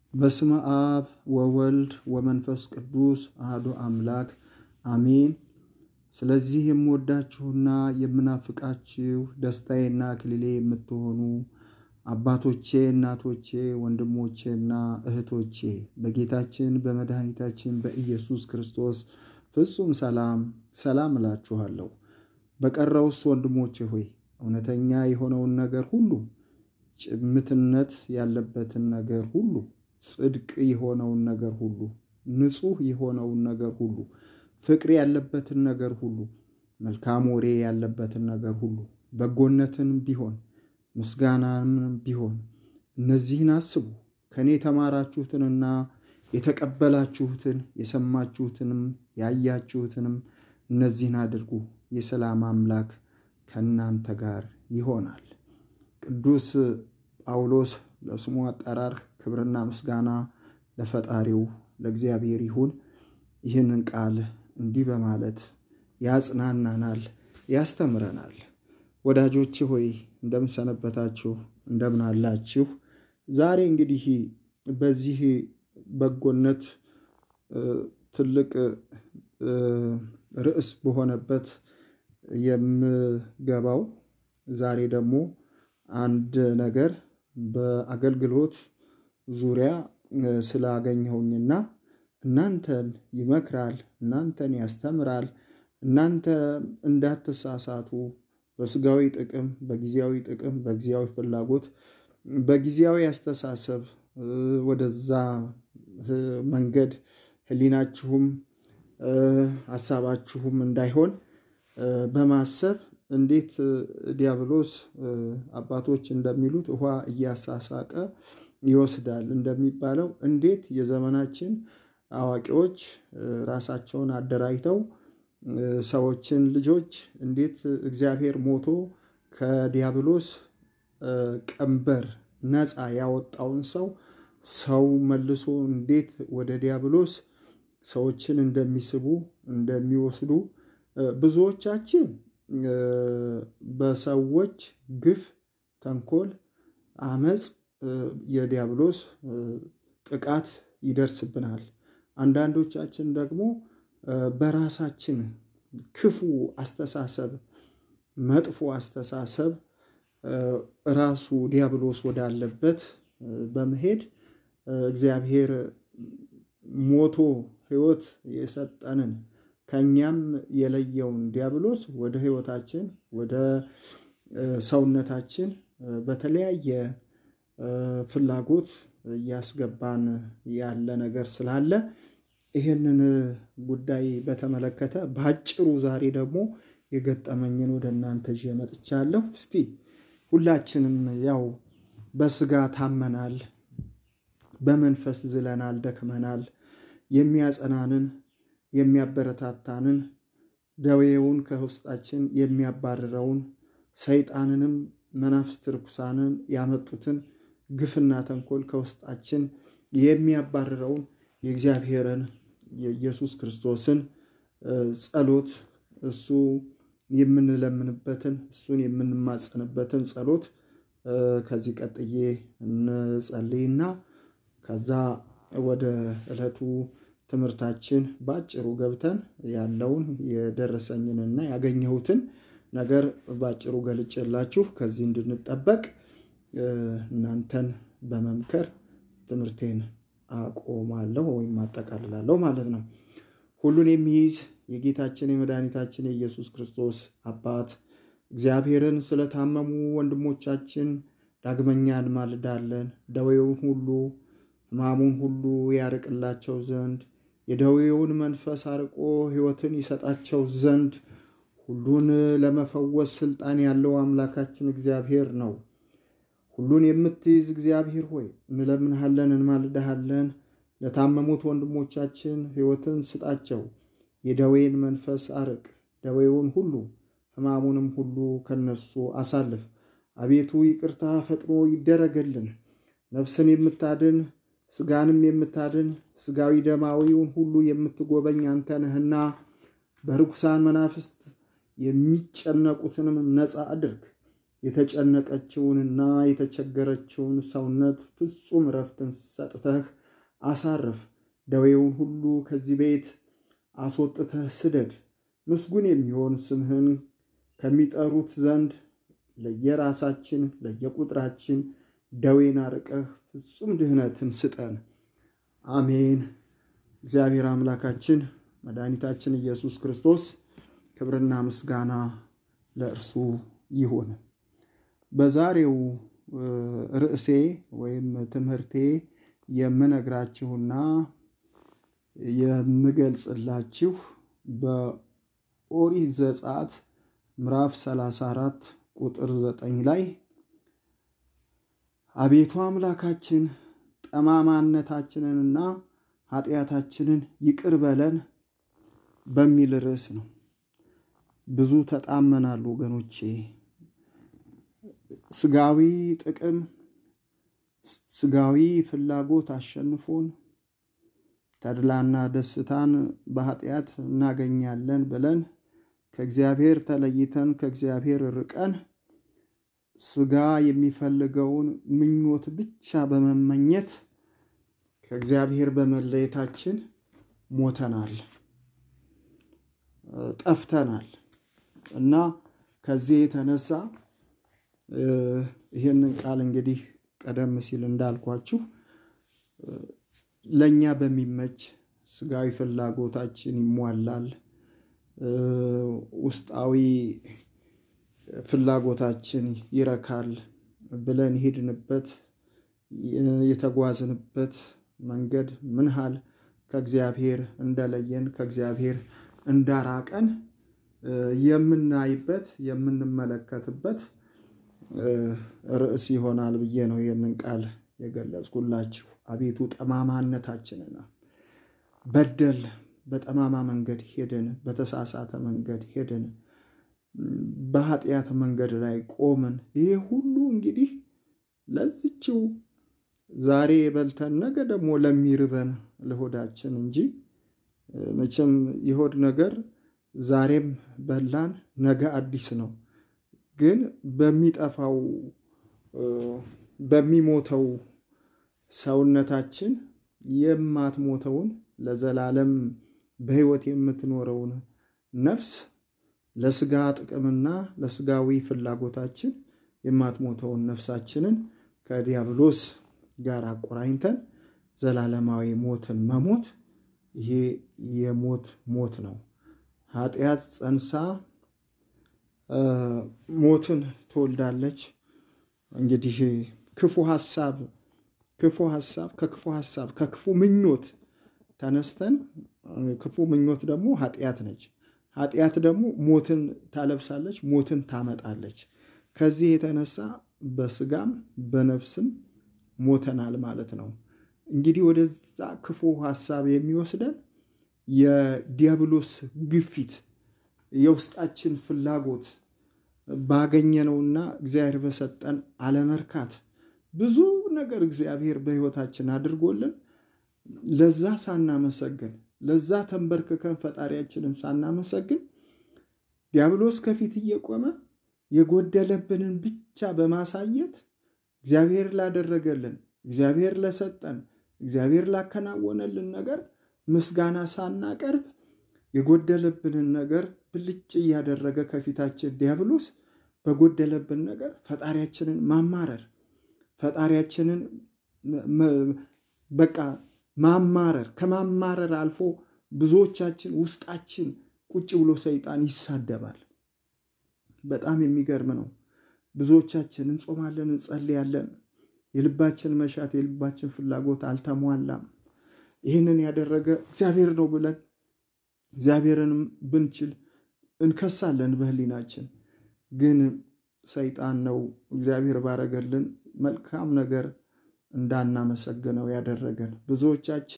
በስመ አብ ወወልድ ወመንፈስ ቅዱስ አህዶ አምላክ አሜን። ስለዚህ የምወዳችሁና የምናፍቃችሁ ደስታዬና አክሊሌ የምትሆኑ አባቶቼ፣ እናቶቼ፣ ወንድሞቼና እህቶቼ በጌታችን በመድኃኒታችን በኢየሱስ ክርስቶስ ፍጹም ሰላም ሰላም እላችኋለሁ። በቀረውስ ወንድሞቼ ሆይ እውነተኛ የሆነውን ነገር ሁሉ፣ ጭምትነት ያለበትን ነገር ሁሉ፣ ጽድቅ የሆነውን ነገር ሁሉ፣ ንጹሕ የሆነውን ነገር ሁሉ፣ ፍቅር ያለበትን ነገር ሁሉ፣ መልካም ወሬ ያለበትን ነገር ሁሉ፣ በጎነትን ቢሆን ምስጋናንም ቢሆን እነዚህን አስቡ። ከእኔ የተማራችሁትንና የተቀበላችሁትን የሰማችሁትንም ያያችሁትንም እነዚህን አድርጉ። የሰላም አምላክ ከእናንተ ጋር ይሆናል። ቅዱስ ጳውሎስ ለስሙ አጠራር ክብርና ምስጋና ለፈጣሪው ለእግዚአብሔር ይሁን። ይህንን ቃል እንዲህ በማለት ያጽናናናል፣ ያስተምረናል። ወዳጆቼ ሆይ እንደምን ሰነበታችሁ? እንደምን አላችሁ? ዛሬ እንግዲህ በዚህ በጎነት ትልቅ ርዕስ በሆነበት የምገባው ዛሬ ደግሞ አንድ ነገር በአገልግሎት ዙሪያ ስላገኘሁኝና እናንተን ይመክራል፣ እናንተን ያስተምራል፣ እናንተ እንዳትሳሳቱ በስጋዊ ጥቅም፣ በጊዜያዊ ጥቅም፣ በጊዜያዊ ፍላጎት፣ በጊዜያዊ አስተሳሰብ ወደዛ መንገድ ሕሊናችሁም ሀሳባችሁም እንዳይሆን በማሰብ እንዴት ዲያብሎስ አባቶች እንደሚሉት ውሃ እያሳሳቀ ይወስዳል እንደሚባለው እንዴት የዘመናችን አዋቂዎች ራሳቸውን አደራጅተው ሰዎችን ልጆች እንዴት እግዚአብሔር ሞቶ ከዲያብሎስ ቀንበር ነፃ ያወጣውን ሰው ሰው መልሶ እንዴት ወደ ዲያብሎስ ሰዎችን እንደሚስቡ እንደሚወስዱ ብዙዎቻችን በሰዎች ግፍ፣ ተንኮል፣ አመፅ የዲያብሎስ ጥቃት ይደርስብናል። አንዳንዶቻችን ደግሞ በራሳችን ክፉ አስተሳሰብ፣ መጥፎ አስተሳሰብ ራሱ ዲያብሎስ ወዳለበት በመሄድ እግዚአብሔር ሞቶ ሕይወት የሰጠንን ከእኛም የለየውን ዲያብሎስ ወደ ሕይወታችን ወደ ሰውነታችን በተለያየ ፍላጎት እያስገባን ያለ ነገር ስላለ ይህንን ጉዳይ በተመለከተ በአጭሩ ዛሬ ደግሞ የገጠመኝን ወደ እናንተ ይዤ መጥቻለሁ። እስቲ ሁላችንም ያው በስጋ ታመናል፣ በመንፈስ ዝለናል፣ ደክመናል። የሚያጸናንን የሚያበረታታንን ደዌውን ከውስጣችን የሚያባርረውን ሰይጣንንም መናፍስት ርኩሳንን ያመጡትን ግፍና ተንኮል ከውስጣችን የሚያባርረውን የእግዚአብሔርን የኢየሱስ ክርስቶስን ጸሎት እሱ የምንለምንበትን እሱን የምንማጸንበትን ጸሎት ከዚህ ቀጥዬ እንጸልይና ከዛ ወደ ዕለቱ ትምህርታችን በአጭሩ ገብተን ያለውን የደረሰኝንና ያገኘሁትን ነገር በአጭሩ ገልጬላችሁ ከዚህ እንድንጠበቅ እናንተን በመምከር ትምህርቴን አቆማለሁ ወይም አጠቃልላለሁ ማለት ነው። ሁሉን የሚይዝ የጌታችን የመድኃኒታችን የኢየሱስ ክርስቶስ አባት እግዚአብሔርን ስለታመሙ ወንድሞቻችን ዳግመኛ እንማልዳለን። ደዌውን ሁሉ ሕማሙን ሁሉ ያርቅላቸው ዘንድ የደዌውን መንፈስ አርቆ ሕይወትን ይሰጣቸው ዘንድ ሁሉን ለመፈወስ ስልጣን ያለው አምላካችን እግዚአብሔር ነው። ሁሉን የምትይዝ እግዚአብሔር ሆይ እንለምንሃለን፣ እንማልድሃለን። ለታመሙት ወንድሞቻችን ሕይወትን ስጣቸው። የደዌን መንፈስ አርቅ። ደዌውን ሁሉ ሕማሙንም ሁሉ ከነሱ አሳልፍ። አቤቱ ይቅርታ ፈጥኖ ይደረገልን። ነፍስን የምታድን ስጋንም የምታድን ስጋዊ ደማዊውን ሁሉ የምትጎበኝ አንተ ነህና በርኩሳን መናፍስት የሚጨነቁትንም ነፃ አድርግ። የተጨነቀችውንና የተቸገረችውን ሰውነት ፍጹም ረፍትን ሰጥተህ አሳርፍ። ደዌውን ሁሉ ከዚህ ቤት አስወጥተህ ስደድ። ምስጉን የሚሆን ስምህን ከሚጠሩት ዘንድ ለየራሳችን ለየቁጥራችን ደዌን አርቀህ ፍጹም ድህነትን ስጠን። አሜን። እግዚአብሔር አምላካችን መድኃኒታችን ኢየሱስ ክርስቶስ ክብርና ምስጋና ለእርሱ ይሁን። በዛሬው ርዕሴ ወይም ትምህርቴ የምነግራችሁና የምገልጽላችሁ በኦሪት ዘጸአት ምዕራፍ 34 ቁጥር 9 ላይ አቤቱ አምላካችን ጠማማነታችንንና ኃጢአታችንን ይቅር በለን በሚል ርዕስ ነው። ብዙ ተጣመናሉ ወገኖቼ። ስጋዊ ጥቅም፣ ስጋዊ ፍላጎት አሸንፎን ተድላና ደስታን በኃጢአት እናገኛለን ብለን ከእግዚአብሔር ተለይተን ከእግዚአብሔር ርቀን ስጋ የሚፈልገውን ምኞት ብቻ በመመኘት ከእግዚአብሔር በመለየታችን ሞተናል፣ ጠፍተናል እና ከዚህ የተነሳ ይህንን ቃል እንግዲህ ቀደም ሲል እንዳልኳችሁ ለእኛ በሚመች ስጋዊ ፍላጎታችን ይሟላል፣ ውስጣዊ ፍላጎታችን ይረካል ብለን ሄድንበት የተጓዝንበት መንገድ ምን ያህል ከእግዚአብሔር እንደለየን ከእግዚአብሔር እንዳራቀን የምናይበት የምንመለከትበት ርዕስ ይሆናል ብዬ ነው ይህንን ቃል የገለጽኩላችሁ። አቤቱ ጠማማነታችንን በደል በጠማማ መንገድ ሄድን፣ በተሳሳተ መንገድ ሄድን፣ በኃጢአት መንገድ ላይ ቆምን። ይሄ ሁሉ እንግዲህ ለዚችው ዛሬ በልተን ነገ ደግሞ ለሚርበን ለሆዳችን እንጂ መቼም የሆድ ነገር ዛሬም በላን ነገ አዲስ ነው። ግን በሚጠፋው በሚሞተው ሰውነታችን የማትሞተውን ለዘላለም በሕይወት የምትኖረውን ነፍስ ለስጋ ጥቅምና ለስጋዊ ፍላጎታችን የማትሞተውን ነፍሳችንን ከዲያብሎስ ጋር አቆራኝተን ዘላለማዊ ሞትን መሞት ይሄ የሞት ሞት ነው። ኃጢአት ጸንሳ ሞትን ትወልዳለች። እንግዲህ ክፉ ሀሳብ ክፉ ሀሳብ ከክፉ ሀሳብ ከክፉ ምኞት ተነስተን ክፉ ምኞት ደግሞ ኃጢአት ነች። ኃጢአት ደግሞ ሞትን ታለብሳለች፣ ሞትን ታመጣለች። ከዚህ የተነሳ በስጋም በነፍስም ሞተናል ማለት ነው። እንግዲህ ወደዛ ክፉ ሀሳብ የሚወስደን የዲያብሎስ ግፊት፣ የውስጣችን ፍላጎት ባገኘነውና እግዚአብሔር በሰጠን አለመርካት ብዙ ነገር እግዚአብሔር በሕይወታችን አድርጎልን ለዛ ሳናመሰግን ለዛ ተንበርክከን ፈጣሪያችንን ሳናመሰግን ዲያብሎስ ከፊት እየቆመ የጎደለብንን ብቻ በማሳየት እግዚአብሔር ላደረገልን፣ እግዚአብሔር ለሰጠን፣ እግዚአብሔር ላከናወነልን ነገር ምስጋና ሳናቀርብ የጎደለብንን ነገር ብልጭ እያደረገ ከፊታችን ዲያብሎስ በጎደለብን ነገር ፈጣሪያችንን ማማረር ፈጣሪያችንን በቃ ማማረር ከማማረር አልፎ ብዙዎቻችን ውስጣችን ቁጭ ብሎ ሰይጣን ይሳደባል። በጣም የሚገርም ነው። ብዙዎቻችን እንጾማለን፣ እንጸልያለን፣ የልባችን መሻት የልባችን ፍላጎት አልተሟላም። ይህንን ያደረገ እግዚአብሔር ነው ብለን እግዚአብሔርንም ብንችል እንከሳለን በሕሊናችን ግን ሰይጣን ነው እግዚአብሔር ባረገልን መልካም ነገር እንዳናመሰግነው ያደረገን። ብዙዎቻችን